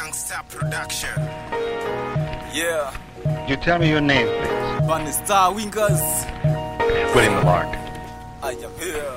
Youngster Production. Yeah, You tell me your name, please. Bunny Star Wingers. William Lark. I am here.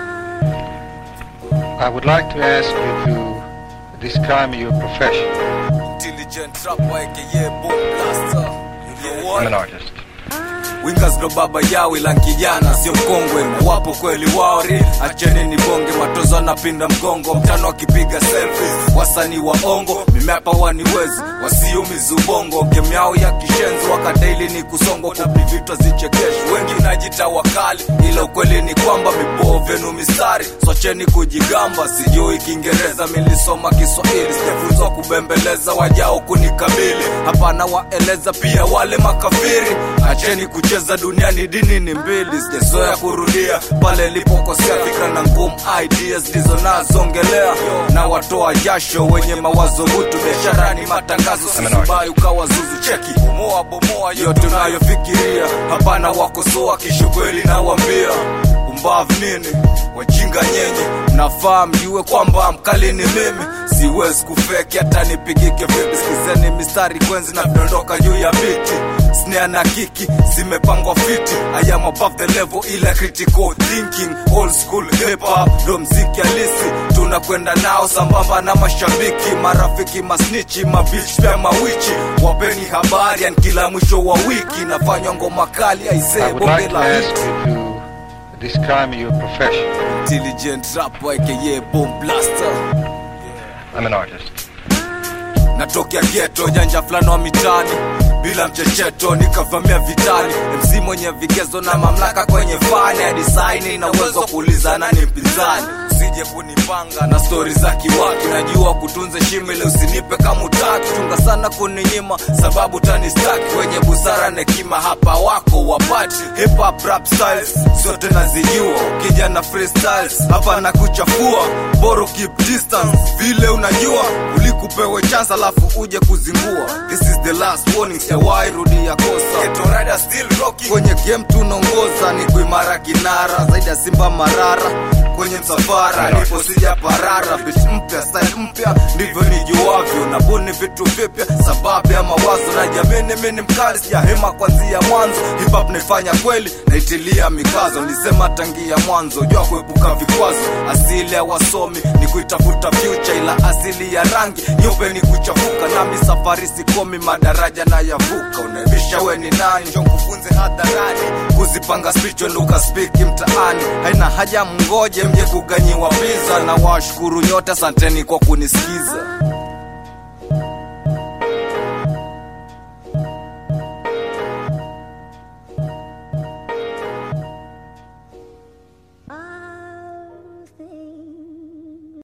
I would like to ask you to describe your profession. Intelligent rapper aka Bomb Blaster. You know I'm an what? artist. Wingers ndo baba yao ila kijana sio mkongwe na wapo kweli waori acheni ni bonge matozo anapinda mgongo mtano akipiga selfies wasanii wa ongo mimepa waniwezi wasiumizi ubongo game yao ya kishenzi wakadaili ni kusongo kupi vitu zichekeshi wengi najita wakali ila ukweli ni kwamba mipoo vyenu mistari socheni kujigamba sijui kiingereza milisoma kiswahili sijafunzwa kubembeleza wajao kunikabili hapana waeleza pia wale makafiri acheni kucheza duniani dini ni mbili sijazoea kurudia pale ilipokosea fikra na ngumu ideas ndizo nazongelea na watoa jasho wenye mawazo butu biashara ni matangazo sisibai ukawa zuzu cheki bomoa bomoa yote unayofikiria hapana wakosoa kishukweli nawambia umbavu nini wajinga nyenye mnafaa mjue kwamba mkali ni mimi siwezi kufeki hata nipigike vipi sikizeni mistari kwenzi na vidondoka juu ya biti snare na kiki zimepangwa fiti I am above the level ila critical thinking old school hip hop ndo mziki halisi tunakwenda nao sambamba na mashabiki marafiki masnichi mabich pia mawichi wapeni habari yani kila mwisho wa wiki nafanywa ngoma kali I aisee would bonge like to la ask hit you to describe your profession. intelligent rapper aka bomb blaster I'm an artist. natokea geto janja fulani wa mitani bila mchecheto nikavamia vitani mc mwenye vigezo na mamlaka kwenye fani ya disaini na uwezo wa kuulizana ni mpinzani usije kunipanga na stori za kiwaki najua kutunza shime ile usinipe kama utaki chunga sana kuninyima sababu tanistaki wenye busara na hekima hapa wako wapati hip hop rap styles zote nazijua ukija na freestyles hapa na kuchafua boro keep distance vile unajua ulikupewe chance alafu uje kuzingua this is the last warning sijawahi rudia kosa Ghetto rider still rocking kwenye game tunaongoza ni kuimara kinara zaidi ya simba marara kwenye msafara nipo sija parara bit mpya style mpya ndivyo nijuavyo nabuni vitu vipya sababu ya mawazo na jamini mini mkali sijahema kwanzia mwanzo hip hop naifanya kweli naitilia mikazo nilisema tangia mwanzo jua kuepuka vikwazo asili ya wasomi ni kuitafuta future ila asili ya rangi nyeupe ni kuchafuka nami safari sikomi madaraja na yavuka unaibisha we ni nani njo kufunze hadharani kuzipanga spicho nduka spiki mtaani haina haja mngoje mje kuganyiwa biza na washukuru nyote asanteni kwa kunisikiza